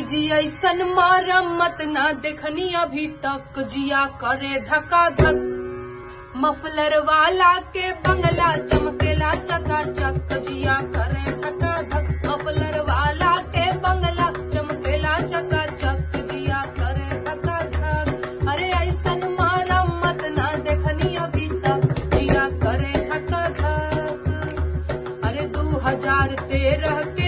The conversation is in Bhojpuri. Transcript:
जी ऐसन मरम्मत ना देखनी अभी तक जिया करे धका धक मफलर वाला के बंगला चमकेला चकाचक जिया करे धका धक मफलर वाला के बंगला चमकेला चकाचक जिया करे धका धक अरे ऐसन मरम्मत ना देखनी अभी तक जिया करे धका धक अरे दू हजार तेरह